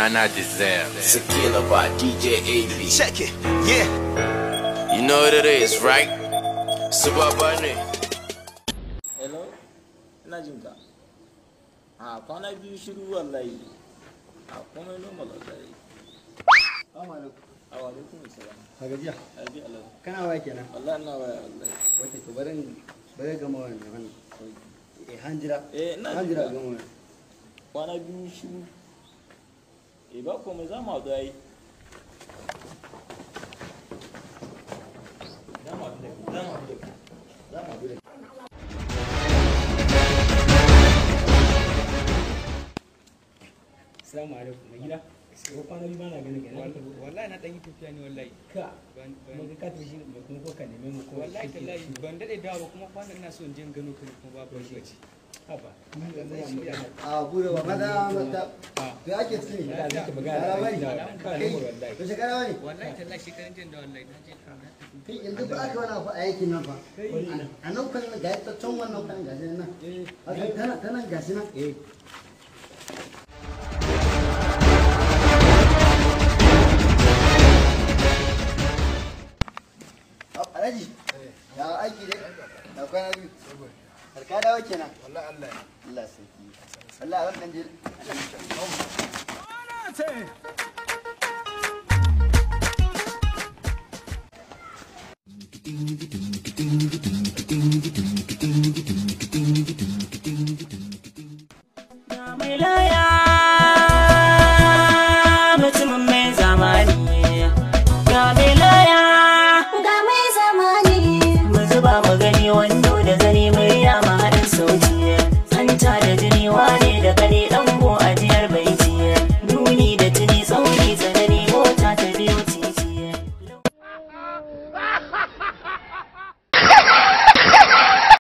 Nana deserve. Tequila by DJ AB. Check it, yeah. You know what it is, right? Subabane. hello ina jin ka a kwana biyu shiru wallahi a komai normal wallahi a wa alaikum salam a gajiya abi Allah kana waya kenan wallahi ina waya wallahi wata to barin bari gama wannan wannan eh hanjira eh ina jin hanjira ka gama wannan kwana biyu shiru eh ba komai za mu haɗu ai za mu haɗu da ku za mu haɗu da ku za mu haɗu da ku Assalamu alaikum mai gida. Ko kwana biyu bana ganin kenan. wallahi na dan yi tafiya ne wallahi Ka ban ban mun ga ka tafi shi ne kuma ko ka neme mu ko wallahi kake tallahi shi. ban dade dawo ba kuma kwana ina so in je in gano ka ne kuma babu lokaci Haba. Mun ga mun mu yana. a bude wa maza mata Ah. to ake ciki ne Ina da Yara magana bane. da ka kai nemo wallahi. to shekara wani wallahi tallahi shekaran jin da wallahi na je na tafi kai yanzu ba aka wani abu a yankin nan fa a nan kan ga ta can wannan kan gashi nan a kan tana tana gashi nan Eh. alhaji ya aiki dai da kwana biyu karka dawo kenan Wallahi Allah ya. Allah sarki Allah a wannan jil Ding, ding, ding, ding, ding, ding, ding, ding.